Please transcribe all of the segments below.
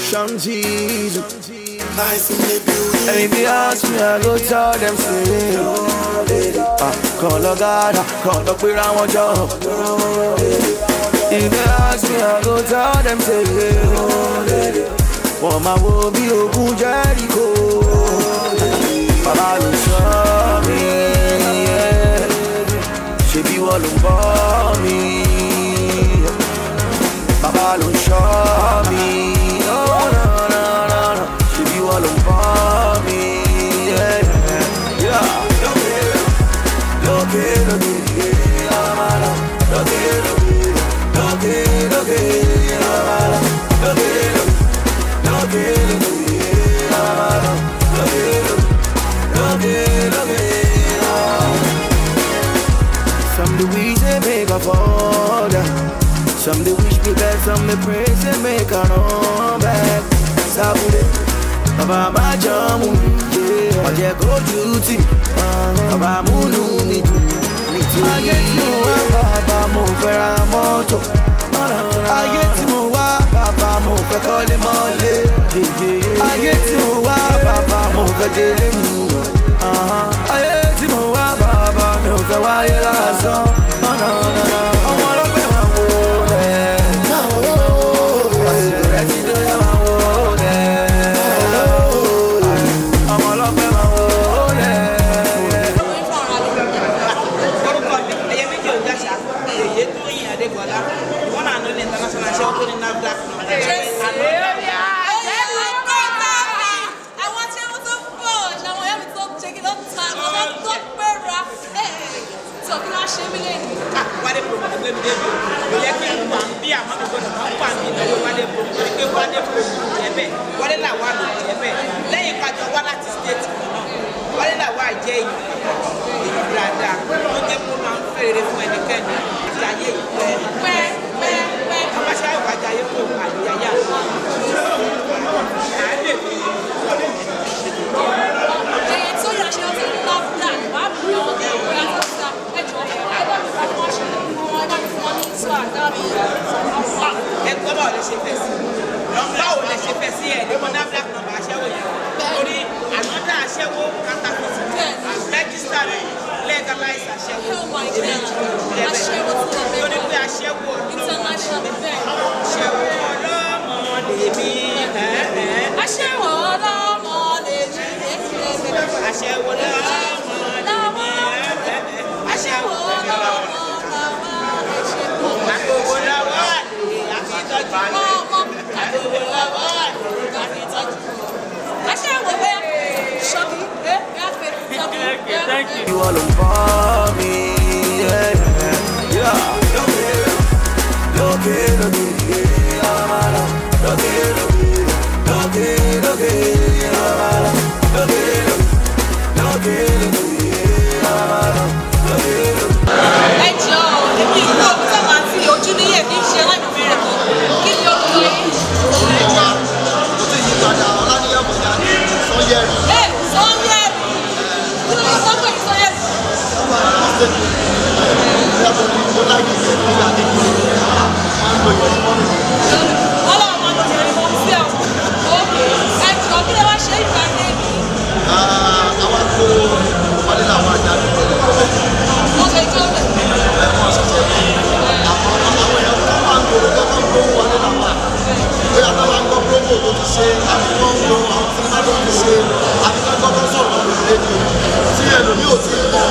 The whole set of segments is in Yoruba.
Sean Jesus. Nice in the building. And if you ask me, I go tell them say, ah, Kàn lọ gádà, kàn lọ pera wọn jọ. If you ask me, I go tell them say, Wọ́n máa wo bí ogun Jẹ́ríkò. Bàbá ló sọ mí, yeah. ṣebí wọ́n ló ń bọ́ mi. Bàbá ló ń ṣọ́ mi. Oh, no, no, no, no. Ṣebí wọ́n ló ń bọ́ mi. Yeah, yeah. Lókè, lókè, yeah, amala. Lókè, lókè, lókè, lókè, yeah, amala. Lókè, lókè, lókè, lókè, yeah, amala. Lókè, lókè, lókè, lókè, yeah. Some the wish they make a fall down. Some they wish me back, some they pray they make a run back. Sabude, Baba ma jamu, yeah. Oje go duty, Baba munu mi tu. Ayé tí mo wá bàbá mo fẹ́ ra mọ́tò. Ayé tí mo wá bàbá mo fẹ́ kọ́lé mọ́lé. Ayé tí mo wá bàbá mo fẹ́ délé mi. Ayé tí mo wá bàbá mi ò fẹ́ wáyé lásán. Ọmọ ọlọ́pẹ́ máa wò lẹ̀. Àsìkò rẹ̀ ti dé máa wò lẹ̀. Ọmọ ọlọ́pẹ́ máa wò lẹ̀. orúkọ mi ẹyẹ méjì ò jáṣà èyí tó yin adégbọlá wọn náà ló ní international ṣe ọkùnrin nafdac àwọn tí wọ́n tó pọ̀ ṣàwọn ọ̀yá mi tó jẹ́ kí ló ta ọ̀gá tó pẹ́ra tí ọ̀kí náà ṣe mí lẹ́nu. wálé promo ló gbé mi débi o kò yẹ kí n wà ń bí àmọ́ mi gbọ́dọ̀ máa ń wà ní ìnáwó wálé promo torí pé wálé promo jẹ́ bẹ́ẹ̀ wálé làwa ló jẹ́ bẹ́ẹ̀ lẹ́yìn kájọ wá láti state kan náà wálé làwa jẹ́ èèyàn èèyàn dáadáa ó jẹ́ kó máa ń fèrè fún ẹnikẹ́ni àti ayé ìpẹ́ pẹ́ pẹ́ pẹ́. àbáṣe àyọ̀kájà ayé kò àyè àyà Ẹyẹ tó yà ṣe ọtí love that wàá bí wọn ní ìwé àtọ́sà ẹjọ́ ẹ bá mi fún wọn ṣe wọn ẹ bá mi fún wọn ní ìṣó àdábì àwọn ẹgbẹ́ báwo lè ṣe fẹ́ sí báwo lè ṣe fẹ́ sí ẹ̀ ní mọ́dá black number aṣẹ́wó yẹn torí ànádà aṣẹ́wó kátàkùtù rẹ́gísítà rẹ̀ legalize aṣẹ́wó Oh my God. Aṣẹ́wó tí wọ́n torí bẹ̀rẹ̀ pé aṣẹ́wó international bẹ́ẹ̀. aṣẹ́wó ọlọ́mọ lèmi Aṣẹ́wó ọlọ́mọ lè ní ẹ̀ẹ́dẹ́gbẹ̀rẹ̀. aṣẹ́wó ọlọ́mọ lèmi Aṣẹ́wó ọlọ́mọ làwọn lè ṣe pọ̀. àgbègbè lọ́wọ́ àlè àfitọ́jú Ọmọ àgbègbè lọ́wọ́ àlè àfitọ́jú. Aṣẹ́wó bẹ́ẹ̀ ṣọ́kì ẹ̀ gáfẹ́ ṣọ́kì ẹ̀ gáfẹ́. You all on me, yeah, yeah. Loke, loke, yeah, amala. Loke, loke, loke, loke, yeah, amala. Loke, loke, loke, yeah, amala. Loke, loke. ẹ jọ èmi ìlú òkúta máa ti ojú níyè kí n ṣe aláìmọ̀mí rẹ̀ mọ́ kí ni orúkọ yìí. ẹ sọ́yẹ́rì kí ló ń sọ pé sọ́yẹ́rì. ọlọ́run máa lọ jẹ̀rẹ̀ mọ́ sí ẹ̀ òkè ẹ jọ kí lè wá ṣe ìgbà ní èmi. mo ṣe jọ bẹ̀. tí ẹlòmí ò tí mọ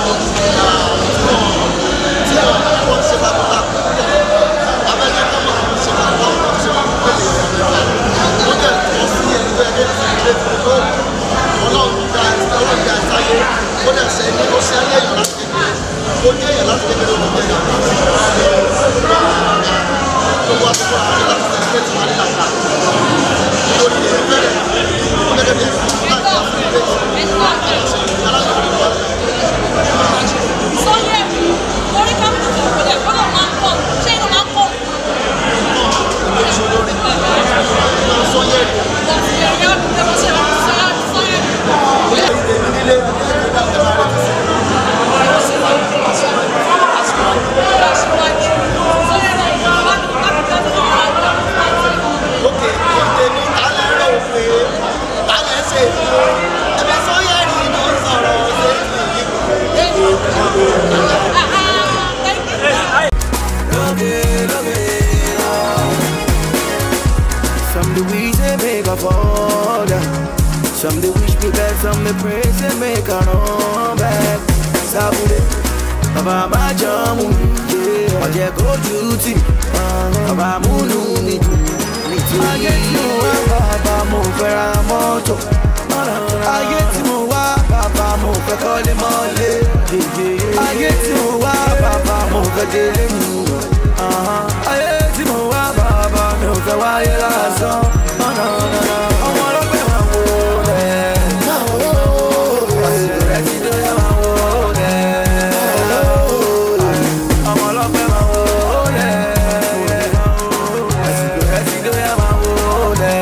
tí wọ́n ṣe bàbá abẹ́jẹ́ tó máa ń ṣe bàbá wọn ṣe máa ń pèlè ó jẹ́ tó sí ẹni tó yẹ kí ilé tó tó ọlọ́run gba ọlọ́run gba ìsáyé ó dẹ̀ ṣe ní ó ṣe ayé èèyàn láti kékeré ó jẹ́ èèyàn láti kékeré ó jẹ́ èèyàn gbogbo àtúntò àwọn láti tẹ̀lé tí wọ́n á ní làkà nítorí èyí bẹ̀rẹ̀ ó gẹ́gẹ́ bí ẹ̀sìn láti wá fún ilé sọ́yẹ́rì orí kámẹ́rà tó kọjá ìfọ́nà máa ń pọ̀ ṣé inú máa ń pọ̀. sọ́yẹ́rì Bọ̀dé ẹ̀yọ́ ẹ̀ mọ̀ ṣe máa ń sọ sọ́yẹ́rì. Lókè ìdè ní alẹ́ bàbá má jọ mú mi ọ̀jẹ̀ kójú tì bàbá múnú mi dùn ayé tí mo wá bàbá mo fẹ́ ra mọ́tò ayé tí mo wá bàbá mo fẹ́ kọ́lé mọ́lé ayé tí mo wá bàbá mo fẹ́ délé mu ayé tí mo wá bàbá mi ò fẹ́ wáyé lásán ọmọ ọlọ́pẹ́ máa wò rẹ̀ àsìkò rẹ̀ ti dóyè máa wò rẹ̀ ọmọ ọlọ́pẹ́ máa wò rẹ̀ àsìkò rẹ̀ ti dóyè máa wò rẹ̀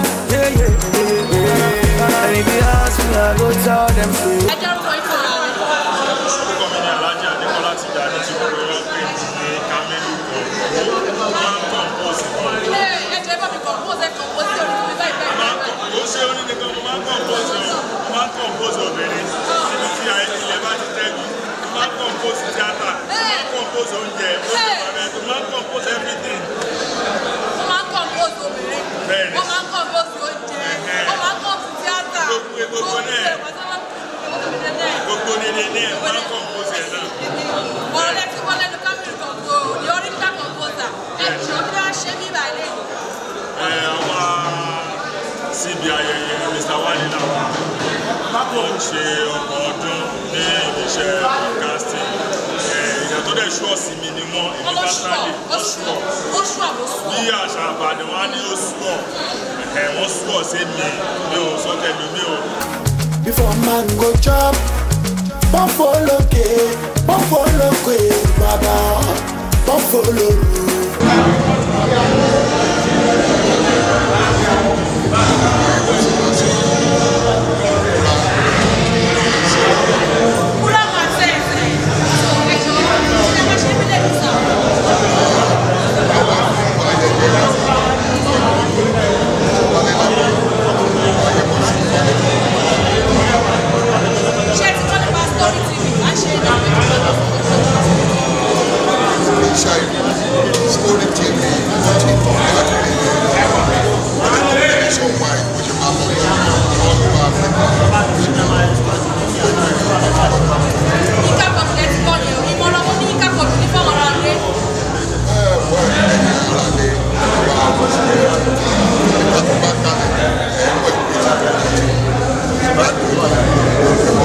ẹni bí a sùn àgọ́ tell them say. ẹ dárúkọ yín fún ara rẹ. orúkọ mi ni alhaji adékọlá ti dà ní tí gbogbo wọn pè ní kamelu kan wọn ń kàn bọ́ọ̀sì kan ilé ẹjọ ẹ bá mi kọ fún ọsẹ kan ó sí orí mi báyìí báyìí máa ń báyìí. kàn ó ṣe onídìí kan mo máa ń kàn bọ́ọ̀sì ọ máa ń kàn bọ́ọ̀sì obìnrin níbi tí ilẹ̀ bá ti tẹ́lu máa ń kàn bọ́ọ̀sì tíátà máa ń kàn bọ́ọ̀sì oúnjẹ oúnjẹ bàbá máa ń kàn bọ́ọ̀sì everything wọ́n máa ń kọ́ bóòsì obìnrin Bẹ́ẹ̀ni. wọ́n máa ń kọ́ bóòsì oúnjẹ wọ́n máa ń kọ́ sí tíátà Gbogbo- gbogbo náà. gbogbo nílé ní ẹ̀ máa ń kàn bọ́ọ̀sì ẹ̀ náà. ọ̀rọ̀ lẹ́tí wọ́n lẹ́nu kámẹ́rì kan tó ní orí nígbà kan tó sà ẹ̀ jọ bí wọ́n ṣe bí ìbàlẹ̀ yìí. ẹ àwa síbi ayẹyẹ mr wale làwọn wọ́n ń ṣe ọgbọ̀n ọdún ní iléeṣẹ́ broadcasting ẹ ìyẹn tó dẹ̀ ṣú ọ̀sìn mi ni wọ́n wọ́n èmi ló ṣù ọ́ personally ó wọ́n ṣù ṣú ọ́ ọ̀ ó ṣù ọ́ ló ṣù bí ọ́. àṣà àbàdàn wọn á ní ó ṣú ọ̀ ẹ̀ wọ́n ṣú ọ̀ sí mi mi ò sọ tẹ̀lé mi ò. Before man go chop, bọ́fọ̀ lókè, bọ́fọ̀ lókè, bàbá, bọ́fọ̀ lóru. kúrò máa tẹ̀ ẹ̀ ẹ̀jọ̀ ṣe máa ṣe bí lẹ́nu sà. ṣé ti kọ́ nípa story tv á ṣe ìdánwò Story TV, wọ́n ti tọ́ káàkiri nationwide, bó ṣe máa lọ ní all over Africa. Yínká kọ̀ọ̀tù lẹ́tí kọ́ ni o ìmọ̀ràn wọn ní Yínká kọ̀ọ̀tù ní fáwọn ará rẹ̀. Ẹ wọ́n ẹ̀ ní ara lè wá àwọn ṣe nígbà tó bá kalẹ̀ ẹ̀ wọ́n ìgbé tí wọ́n ti bá dùn.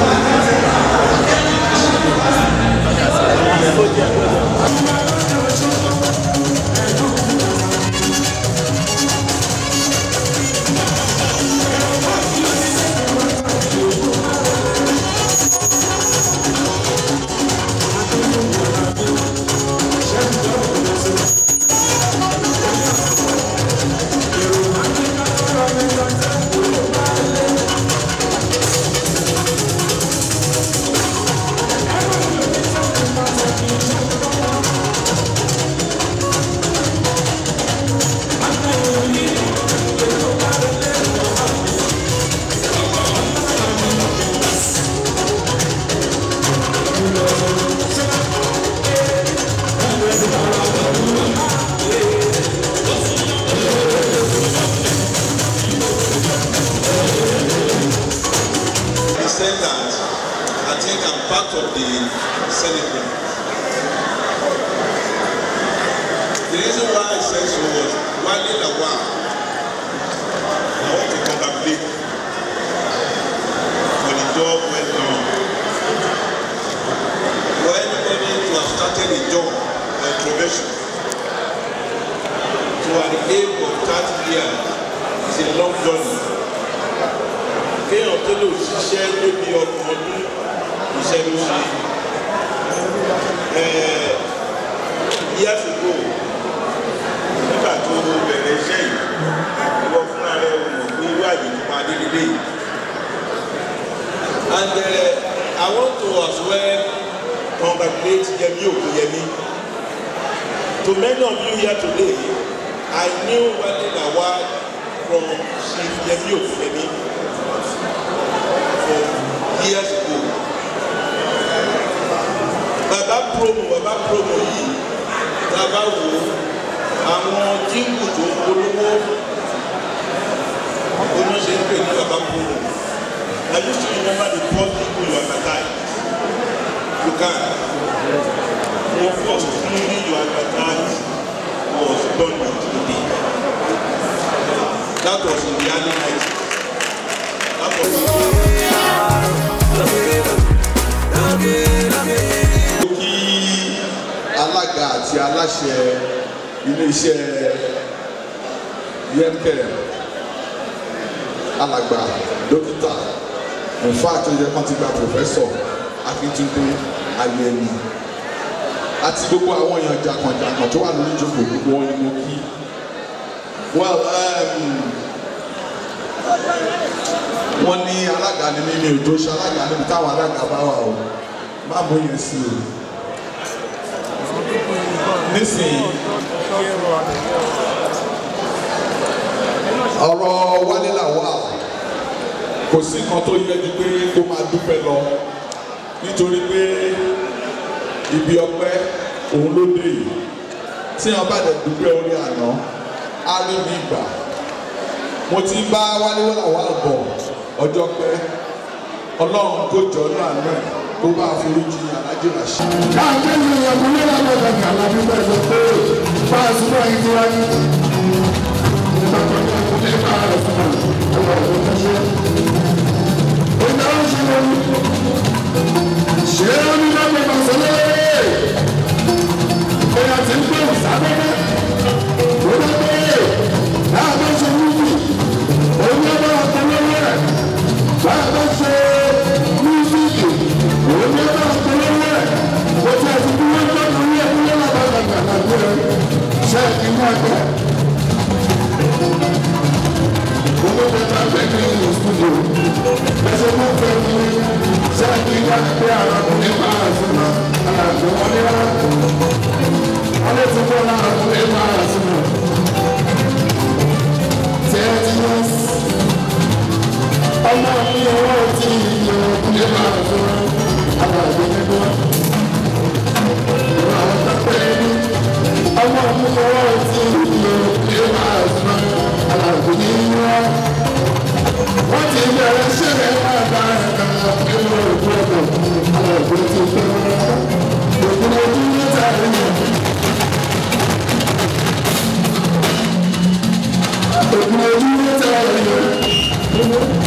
descendant, I think I'm part of the celebrant. The reason why I said so was Wale Lawal. I want to congratulate for the job well done. For anybody to have started a job or a profession to at the age of 30 years is a long journey kéèyàn tó lè ṣiṣẹ́ débi ọgbọ̀n ọdún iṣẹ́ ló ṣe ẹ̀ẹ́ years ago nígbà tó bẹ̀rẹ̀ iṣẹ́ yìí ìwọ fúnra rẹ̀ ò mọ̀ pé irú àyè tó máa dé nílé yìí and uh, I want to as well congratulate Yemi Okuyemi to many of you here today I knew Wale Lawal from Chief Yemi Okuyemi for years ago. Bàbá promo bàbá promo yìí bàbá wò ó àwọn jíǹkù tó ń polówó oníṣe ń pè ní bàbá promo. I used to remember the first people you advertise. You can. your first movie you advertised was done with today. That was in the early 90s. That was kí alága àti aláṣẹ iléeṣẹ́ yemkem alàgbà dókítà nfa àtúnjẹ kan ti gba pòfẹ́sọ̀ akíntúndé ayẹni àti gbogbo àwọn èèyàn jàkànjàkàn tó wà lórí ìjókòó gbogbo wọn ni mo kí well um, wọ́n ní alága ni mímí òjò ṣe alága níbi táwọn alága bá wà o má mú yẹn sí o nísìnyí ọ̀rọ̀ wálé làwà kò sí nǹkan tó yẹ ju pé kó máa dúpẹ́ lọ nítorí pé ibi ọpẹ́ òun ló dé yìí tí wọn bá dẹ̀ dúpẹ́ orí àná á rí mi gbà mo ti bá wálé làwà bọ̀ ọjọ́ pẹ́ ọlọ́run kó jọ ọ́ náà náà kó bá foríjì alájẹ ràṣẹ. káàkiri ìyàwó ní ìlànà ìgbàgbà láti bẹ̀rẹ̀ lọ pé bá a súnmọ́ yìí ti wáyé. nígbà tó ní ọkùnrin ní bá a rẹ̀ fún mi ọwọ́ ọ̀dọ́ tó ṣe. ìgbà ó ṣe lórí. ṣé ó ní lọ́gbọ̀n bá sọ lé. bóyá ti ń gbé ìsáfẹ́fẹ́. ó lọ pé láàbọ̀ ṣe wúwú. òun yóò bá ọkọ̀ lọ́wọ́ rẹ̀. láàbọ̀ ṣe mísíkì. òun yóò bá ọkọ̀ lọ́wọ́ rẹ̀. ó ti àti bí wọ́n gbọ́ lórí ẹ̀kú yẹ́lá bá gbàgbà lágbó rẹ̀. ṣé kí wọ́n gbọ́. owó tẹ bá fẹ́ kí n lò studio. ẹsẹ̀ mọ́ fẹ́ kí ṣé kí wọ́n gbé arákùnrin máa sùn náà. àgbẹ̀ wọn ní wọ́n. wọ́n lè tún bọ́ arákùnrin máa sùn náà. thirty years ọmọ mi owó tí iye ọkùnrin máa fún àwọn àgbẹ̀gbẹ̀ ìwà ọ̀tọ́pẹ́ ní ọmọ mi owó tí iye ọkùnrin máa fún àwọn àgbẹ̀gbẹ̀ wọ́n ti bẹ̀rẹ̀ ṣẹlẹ̀ máa bá ẹ̀ka nínú òkú ọ̀dọ̀ àwọn àgbẹ̀ tí ó fẹ́ òkú ojú níta ẹ̀yìn òkú ojú níta ẹ̀yìn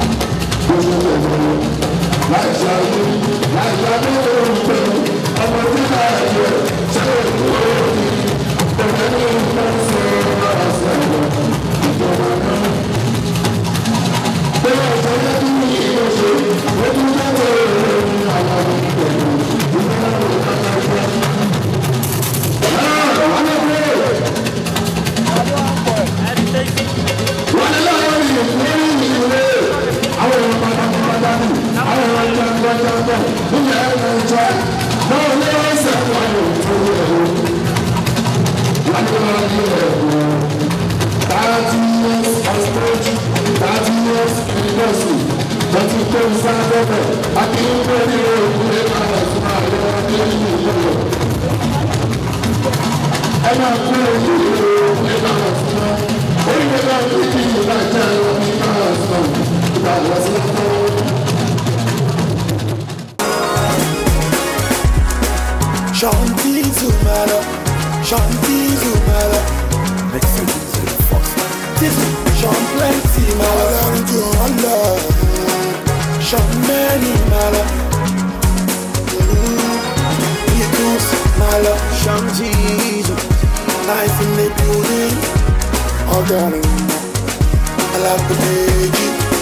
Shanti Zumala, Shanti Zumala. Next week is the first. This is Sean Plenty Mala, Allah. Sean Many Mala. Eagles Mala, Sean Jesus. Life in the building. I got him. I love the baby.